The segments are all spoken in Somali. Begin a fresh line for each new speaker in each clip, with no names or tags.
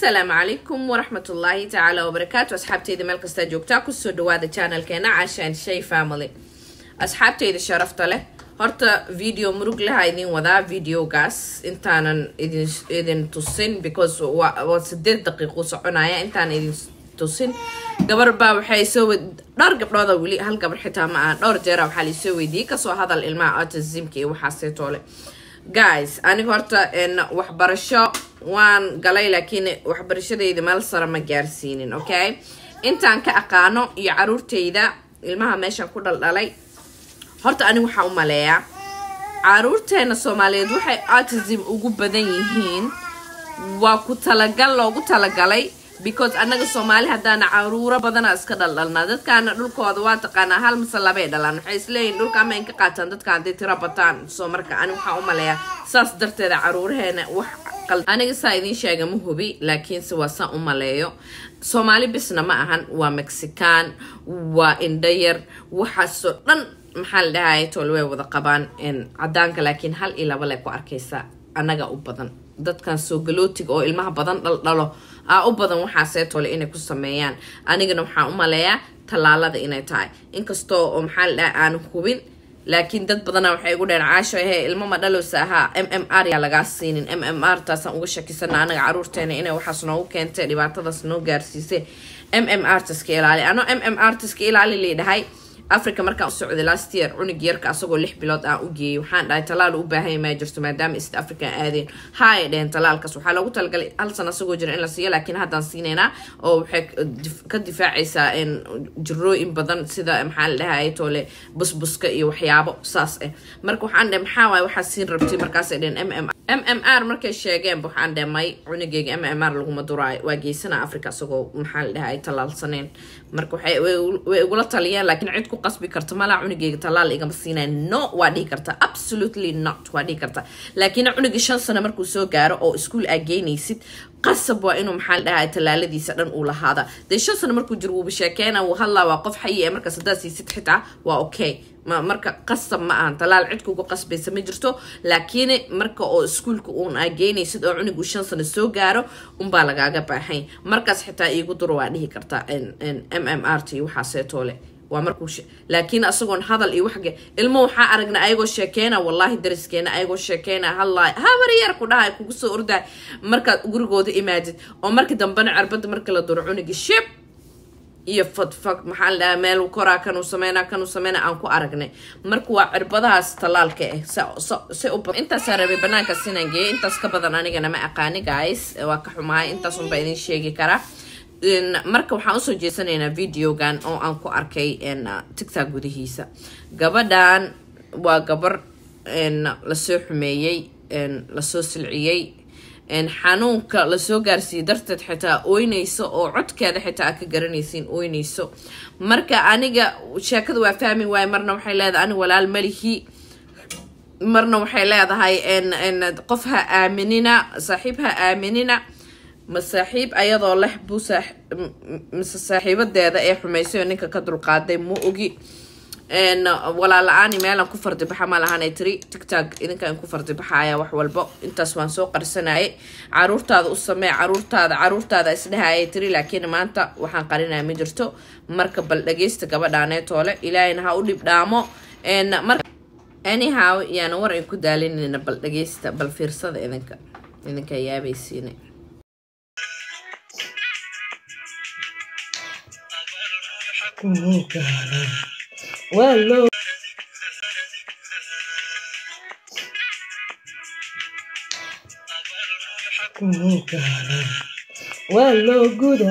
asalaamu calaykum waraxmatullaahi tacaala wabarakaatu asxaabteyda meel kastaa joogtaa kusoo dhawaada channelkeena cashaan shay family asxaabteyda sharafta leh horta video murug laha idin wadaa videogaas intaanan idin idin tusin because waa sideed daqiiqo soconaya intaanan idin tusin gabar baa waxay soo dhowr gabdhooda weli hal gabar xitaa ma aha dhowr jeera waxaa laisoo weydiiyey kasoo hadal ilmaha autismka iyo waxaaseetoole guys aniga horta waxbarasho waan galay laakiin waxbarashadayda meel sare ma gaarsiinin okay intaan ka aqaano iyo caruurtayda ilmaha meeshan ku dhaldhalay horta aniga waxaa u maleeyaa caruurteena soomaaliyeed waxay autism ugu badan yihiin waa ku talagal loogu talagalay because annaga soomaali haddaana caruuro badana iska dhaldhalnaa dadkaana dhulkooda waa taqaanaa hal mise labay dhalaan waxay isleeyihin dhulka ama in ka qaataan dadka hadday tiro bataan soo marka ani waxaa u maleeyaa saas darteeda caruuraheena wax aniga saa idiin sheega ma hubi laakiinse waa saan u maleeyo soomaali bisna ma ahan waa mexican waa indhayar waxaasoo dhan maxaa la dhahay tool way wada qabaan cadaanka laakiin hal iyo laba le ku arkaysa annaga u badan dadkan soo galootiga oo ilmaha badan dhaldhalo aa u badan waxaasee tole inay ku sameeyaan anigana waxaan u maleeyaa tallaalada inay tahay inkastoo oo maxaa la dhahay aan hubin laakiin dad badana waxay igu dheen caasho he ilmo ma dhalowsa ahaa m m r yaa lagaa siinin m m r taasaan uga shakisana anaga caruurteena inay waxaas noogu keentay dhibaatadaas noo gaarsiisay m m r taska ilaali ano m m r taska ilaali liidhahay africa markaan u socday last year cunug yarka asagoo lix bilood aan u geeyey waxaan dhahay talaal u baahanya maa jirto maadaama east africa aadeen ha ay dheheen talaalkaas waxaa loogu talagalay hal sana asagoo jira in la siiyo laakiin haddaan siinaynaa oo waxay ka difaacaysaa jirooyin badan sida maxaa la dhahay toole busbuska iyo waxyaabo saas ah marka waxaan dheh maxaa waay waxaa siin rabtay markaasay dheheen m m m m r markay sheegeen waxaan dheh may cunugeyga m m r laguma duraayo waa geysana africa asagoo maxaa la dhahay talaalsaneen marka waxay way igula taliyeen laakiin cid ku qasbi karta malaa cunugeyga talaal igama siinay no waa dhihi karta absolutely not waa dhihi karta laakiin cunugii shan sano markuu soo gaaro oo iskuol aa geynaysid qasab waa inuu maxaa la dhahay talaaladiisa dhan uu lahaada dee shan sano markuu jiro wuuba sheekeena wuu hadlaa waa qof xayi ee markaas haddaad siisid xitaa waa okay marka qasab ma ahan talaal cid kugu qasbaysa ma jirto laakiin marka oo iskuolka uun aa geynaysid oo cunug uu shan sano soo gaaro unbaa lagaaga baahay markaas xitaa iigu duro waa dhihi karta m m r t waxaaseetoole waa markuu laakiin asagoon hadal iyo waxge ilmo waxaa aragna ayagoo sheekeyna wallaahi dariskeena ayagoo sheekeyna hadlaay habaryar ku dhahay kugu soo ordaay markaad gurigooda imaadid oo markii dambena cirbada marka la duro cunigi shib iyo fadfag maxaa la dhahaa meel koraa kanuu sameynaa kanuu sameynaa aan ku aragnay marka waa cirbadahaas tallaalka ah si u intaasaa rabay banaankaas inaan geeyay intaas ka badan anigana ma aqaani guys waa ka xumahay intaasunbaa idin sheegi karaa marka waxaan usoo jeesanaynaa videogan oo aan ku arkay tictok gudihiisa gabadhan waa gabar lasoo xumeeyey lasoo silciyey xanuunka lasoo gaarsiiyey darteed xitaa ooynayso oo codkeeda xitaa aa ka garanaysiin ooynayso marka aniga sheekada waa fahmi waaye marna waxay leedahay ani walaal malihi marna waxay leedahay qof ha aaminina saaxiib ha aaminina ma saaxiib ayadoo leh buu mise saaxiibadeeda ee xumaysayo ninka ka dulqaaday ma ogi walaala-aani meelaan ku fardibaxa ma lahanay tiri tictok idinkaan ku fardibaxaya wax walbo intaas waan soo qarsanayay caruurtaada u samee caruurtaada caruurtaada isdhehayay tiri laakiin maanta waxaan qarinaya ma jirto marka bal dhageysta gabadhaaneetoole ilaahayna ha u dhib dhaamo anyhow yaana war ay ku daalinayna bal dhageysta bal fiirsada idinka idinka yaabaysiina
Well, Well, good.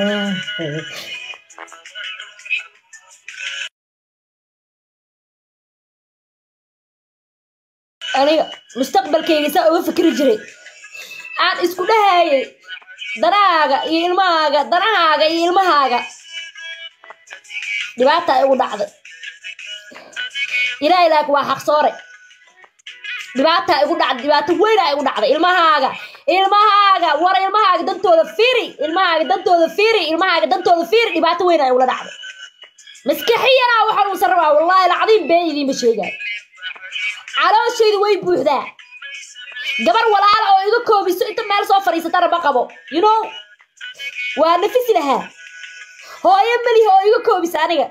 aniga mustaqbalkayga saa uga fikri jiray aan isku dhahayay danahaaga iyo ilmahaaga danahaaga iyo ilmahaaga dhibaata igu dhacday ilaahay laakiin waa xaqsoore dhibaata igu dhacday dhibaato weyna igu dhacday ilmahaaga ilmahaaga war ilmahaaga dantooda firi ilmahaaga dantooda firi ilmahaaga dantooda firi dhibaato weyna igula dhacday maskaxiyanaa waxaan uusan rabaa wallaahi lacdiin been idiinma sheegaayo calooshaydu way buuxdaa gabar walaala oo iga koobiso inta meel soo fadhiisatana ma qabo you know waa nafisi lahaa hooyo melihi oo iga koobis aniga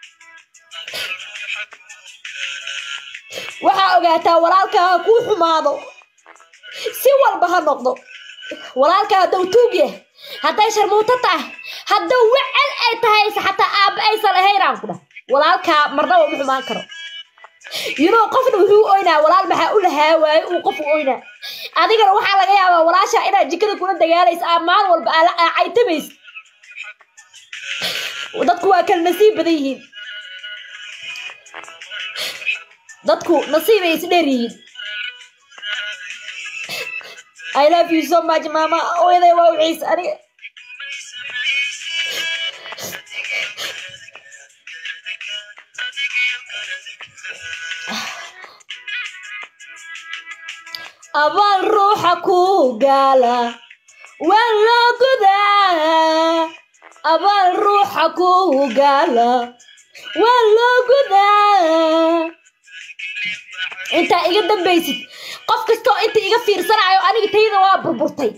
waxaa ogaataa walaalkaa ha kuu xumaado si walba ha noqdo walaalkaa haddau tuug yah hadday sharmuuto tahay haddau wecel ay tahayse xataa aabba aysan ahaynaan ku dhah walaalkaa marnaba ma xumaan karo yunoo qofna wuxuu oynaa walaal maxaa u lahaa waaye uu qof u oynaa adigana waxaa laga yaabaa walaasha inaad jikada kula dagaalaysa aa maalin walba aa caytamaysa dadku waa kala nasiib badan yihiin dadku nasiibay isdheer yihiin I love you so much mama hooyaday waa uciis aniga abaal ruuxa ku gaala waa loo gudaa abaal ruuxa ku gaala waa loo gudaa intaa iga dambaysid qof kastoo inta iga fiirsanayo aniga tayda waa burburtay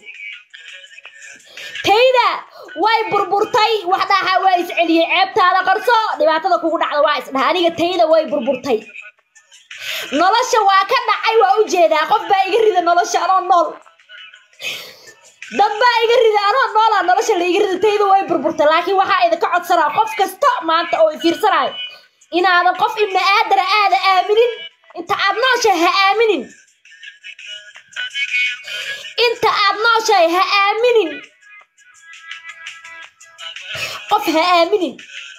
tayda way burburtay wax dhaha waa isceliyey ceebtaada qarso dhibaatada kugu dhacda waa isdhaha aniga tayda way burburtay nolosha waa ka dhacay waa u jeedaa qof baa iga rida nolosha anoo nool dad baa iga rida anoo noolaa nolosha la iga rida tayda way burburtay laakiin waxaa idinka codsanaa qof kasta maanta oo fiirsanayo inaadan qof ibni aadana aada aaminin inta aad nooshahay ha aaminin inta aad nooshahay ha aaminin qof ha aaminin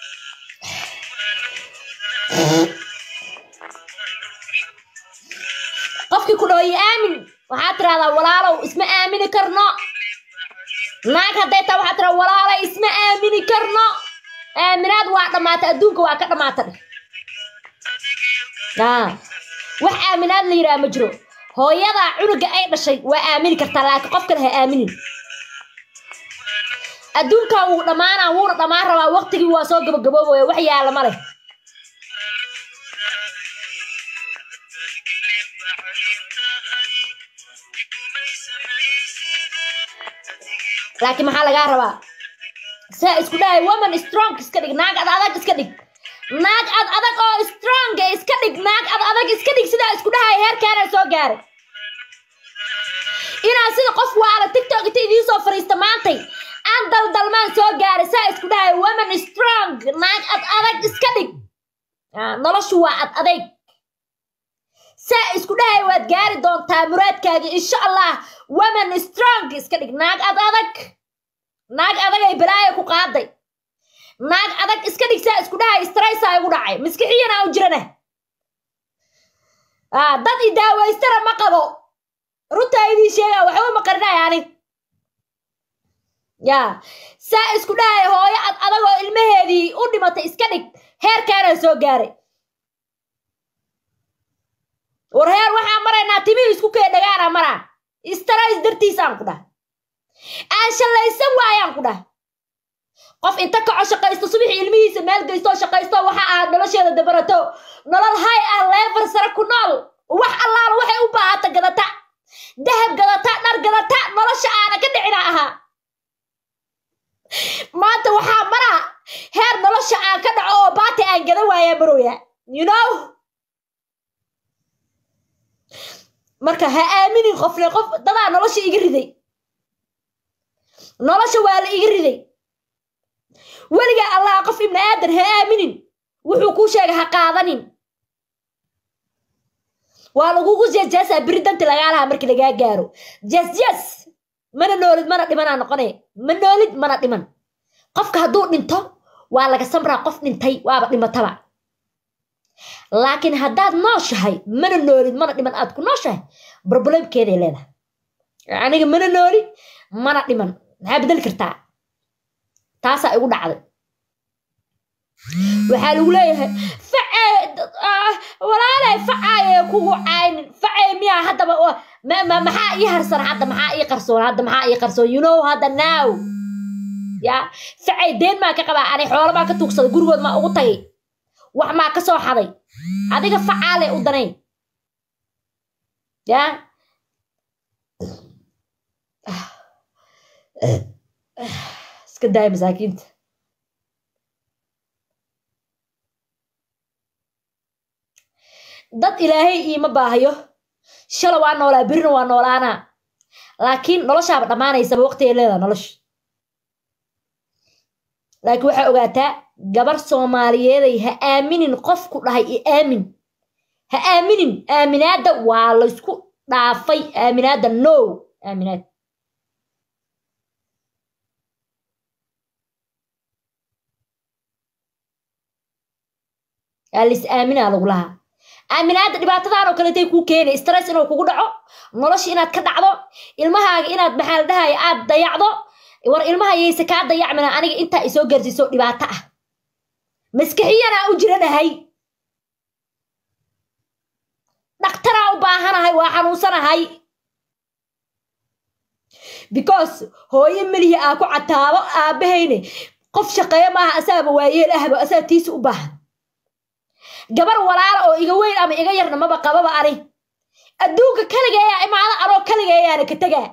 qofkii ku dhooyi aamin waxaad tirahdaa walaalow isma aamini karno naag hadday taa waxaad tirahdaa walaalay isma aamini karno aaminaad waa dhammaata adduunka waa ka dhammaata dheh wax aaminaad la yidhaha ma jiro hooyadaa cunuga ay dhashay waa aamini kartaa laakiin qof kale ha aaminin adduunkan wuu dhammaanaa wuuna dhammaan rabaa waqtigii waa soo gabagaboobaya wax yaala ma leh laakiin maxaa lagaa rabaa saa isku dhahay woman strong iska dhig naag ad adag iska dhig naag ad adag oo strong iska dhig naag ad adag iska dhig sidaa isku dhahay heerkaana soo gaaray inaan sida qof waala tiktok inta idiin soo fariista maantay aan daldalmaan soo gaaray saa isku dhahay woman strong naag ad adag iska dhig noloshu waa ad adayg saa isku dhahay waad gaari doontaa muraadkaaga insha allah woman strong iska dhig naag ad adag naag adagay balaaya ku qaaday naag adag iska dhig saa isku dhahay straysaa igu dhacay maskixiyana u jirana dad i daawaystana ma qabo runtaa idiin sheegaa waxba ma qarinaya ani ya saa isku dhahay hooyo ad adagoo ilmaheedii u dhimatay iska dhig heerkaana soo gaaray war heer waxaan maraynaa timihii isku kee dhagaana maraa strays dartiisaan ku dhah aan shallaysan waayaan ku dhah qof inta kaco shaqaysto subaxii ilmihiisa meel geysto shaqaysto waxa aad nolosheeda dabarato nolol hay ah leefar sare ku nool wax allaala waxay u baahata gadata dahab gadata dhar gadata nolosha aana ka dhicina ahaa maanta waxaa maraa heer nolosha aan ka dhaco oo baati aan gadan waayaa marooya you know marka ha aaminin qofle qof dadaa nolosha iga riday nolosha waa la iga riday weligaa allah qof ibni aadan ha aaminin wuxuu kuu sheegay ha qaadanin waa lagugu jeesjeesaa beri danti lagaa lahaa markii lagaa gaaro jeesjees mana noolid mana dhimanaa noqone ma noolid mana dhiman qofka hadduu dhinto waa laga samraa qof dhintay waaba dhimataba laakiin haddaad nooshahay mana noolid mana dhiman aad ku nooshahay problemkeeday leedahay aniga mana nooli mana dhiman maxaa bedeli kartaa taasaa igu dhacday waxaa lagu leeyahay facee walaalay facaaye kugu caynin facee miyaa haddaba maxaa ii harsan hadda maxaa ii qarsoon hadda maxaa ii qarsoon you know hadda now ya facey deen maa ka qabaa ani xoolo maa ka tuugsaday gurigood maa ugu tagay wax maa ka soo xaday adiga facaale u danayn ya iska daaya masaakiinta dad ilaahay iima baahayo shala waa noolaa berina waa noolaanaa laakiin noloshaaba dhammaanaysaba waqtigay leedaha nolosha laakiin waxaa ogaataa gabar soomaaliyeeday ha aaminin qofku dhahay i aamin ha aaminin aaminaadda waa laysku dhaafay aaminaadda no aaminaad aa lis aaminaa lagu lahaa aaminaadda dhibaatadan oo kaleetay kuu keenay stress inuu kugu dhaco nolosha inaad ka dhacdo ilmahaaga inaad maxaa la dhahaya aad dayacdo war ilmaha yayse kaa dayacmina aniga intaa isoo gaarsiiso dhibaato ah maskaxiyanaa u jiranahay dhaktaraa u baahanahay waa xanuunsanahay because hooyo melihi aa ku cataabo aabahayne qof shaqeeyo maaha asaaba waayeel ahba asaa tiisa u baahan gabar walaala oo iga weyn ama iga yarna maba qababa ani adduunka kaligeeyaa imaada anoo kaligeeyaana ka tegaa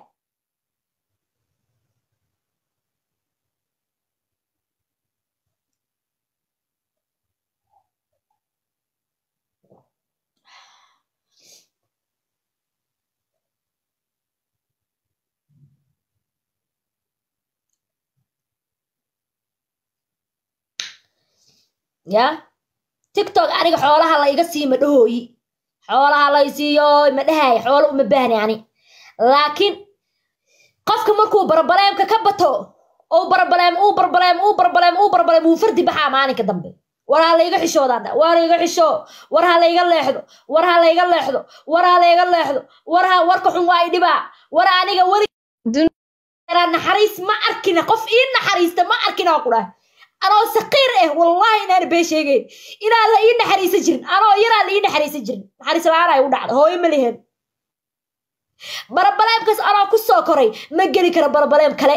ya tiktok aniga xoolaha la iga sii ma dhahooyi xoolaha lay siiyo ma dhahay xoolo uma baahni ani laakiin qofka markuu barbaleemka ka bato ou barbaleem uu barbaleem uu barbaleem uu barbaleem wuu fardi baxaa maalinka dambe war ha layga xishoodaa war iga xisho war ha layga leexdo war ha layga leexdo war ha layga leexdo war ha warka xun waa i dhibaa war aniga weli naxariis ma arkina qof ii naxariista ma arkina waa ku dhahay anoo saqiir ah wallahi inaan bee sheegeyn inaan la ii naxariisan jirin anoo yaraa la ii naxariisan jirin naxariis la-aan ay u dhacda hooyo ma lihen barabaleemkaas anoo ku soo koray ma geli karo barabaleem kale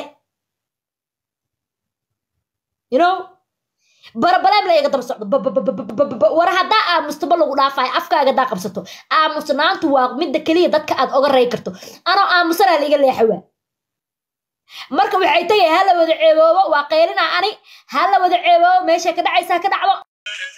you know barabaleem la iga daba socdo war haddaa aamustoba lagu dhaafayo afkaaga haddaa qabsato aamusnaantu waa midda keliya dadka aad oga ray karto anoo aamusanaa la iga leexawaa marka waxay tagay ha la wada ceeboobo waa qaylina ani ha la wada ceeboobo meeshay ka dhacaysaa ka dhacdo